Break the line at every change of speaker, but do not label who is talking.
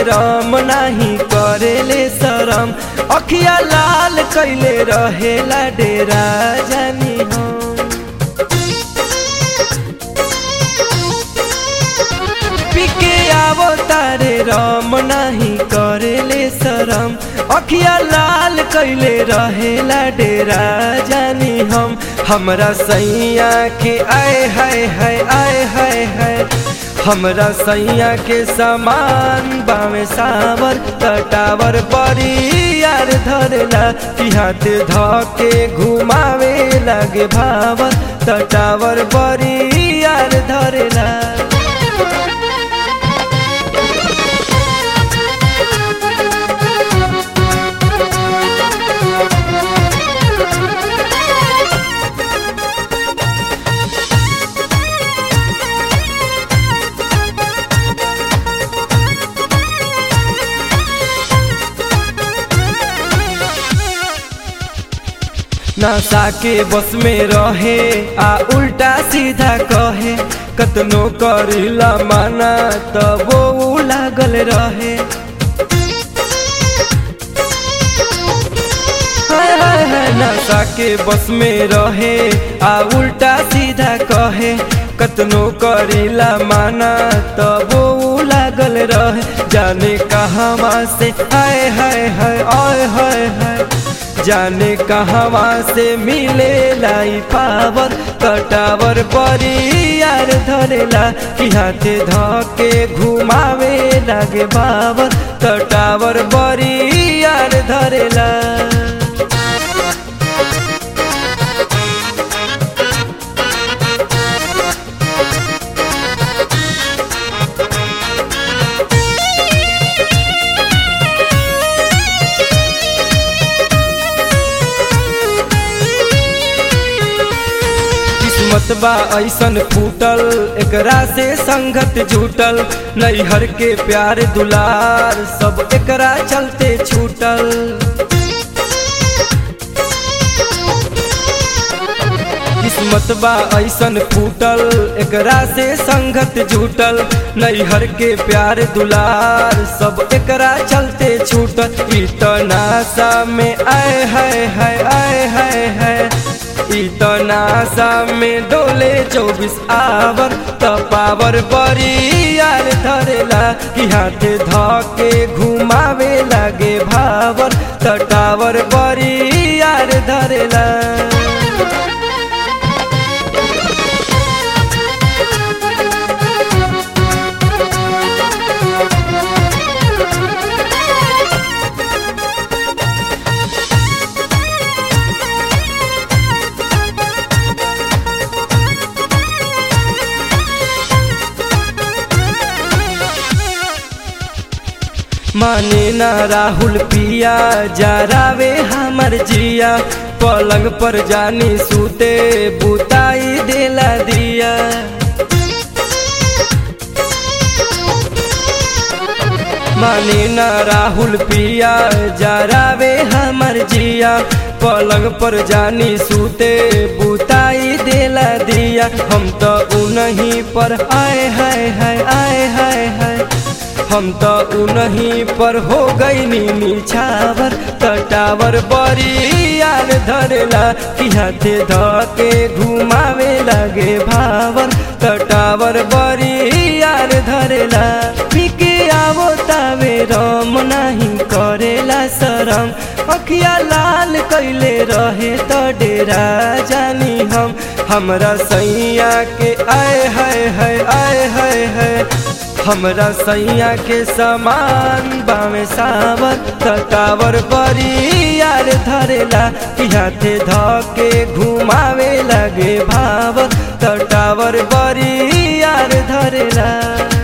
राम नाही करेले शरम अखिया लाल कैले रहेला डेरा जानी हम पिके आवो तारे राम नाही करेले शरम अखिया लाल कैले रहेला डेरा जानी हम हमरा सैया के आए हाय हाय आए हाय हाय हमरा सैया के समान बामे सावर कटावर बड़ी यार धरेला कि हाथ धके घुमावे लागे भावर तटावर बड़ी यार धरेला नशा के बस में रहे आ उल्टा सीधा कहे कतनो करिला माना तब वो लागल रहे हाय हाय हाय नशा के बस में रहे आ उल्टा सीधा कहे कतनो करिला माना तब वो लागल रहे जाने कहवा से हाय हाय हाय आय हाय हाय जाने कहवा से मिले लाई पावर कटावर बड़ी यार धरेला कि हाथे धके घुमावे लागे बावर कटावर बड़ी यार धरेला किस्मत बा ऐसन फूटल एकरा से संगत जुटल नैहर के प्यार दुलार सब एकरा चलते छूटल किस्मत बा ऐसन फूटल एकरा से संगत जुटल नैहर के प्यार दुलार सब एकरा चलते छूटल इतना सा में आए हाय हाय आए हाय हाय इतना सा में डोले चौबीस आवर तपावर बड़ी यार धरेला कि हाथे धके घुमावे लागे भावर तटावर बड़ी यार धरेला माने ना राहुल पिया जरावे हमर जिया पलंग पर जानी सूते बुताई देला दिया माने ना राहुल पिया जरावे हमर जिया पलंग पर जानी सूते बुताई देला दिया हम तो उनही पर आए हाय हाय आए हाय हाय हम तो उनही पर हो गई नी छावर तटावर बड़ी यार धरेला कि हाथे धके घुमावे लगे भावर तटावर बड़ी यार धरेला पीके आवो तावे रम नहीं करेला शरम अखिया लाल कैले रहे तो डेरा जानी हम हमरा सैया के आए हाय हाय आए हाय हाय हमरा सैया के समान बामे सावर तटावर बड़ी यार धरेला कि हाथे धके घुमावे लगे भावर तटावर बड़ी यार धरेला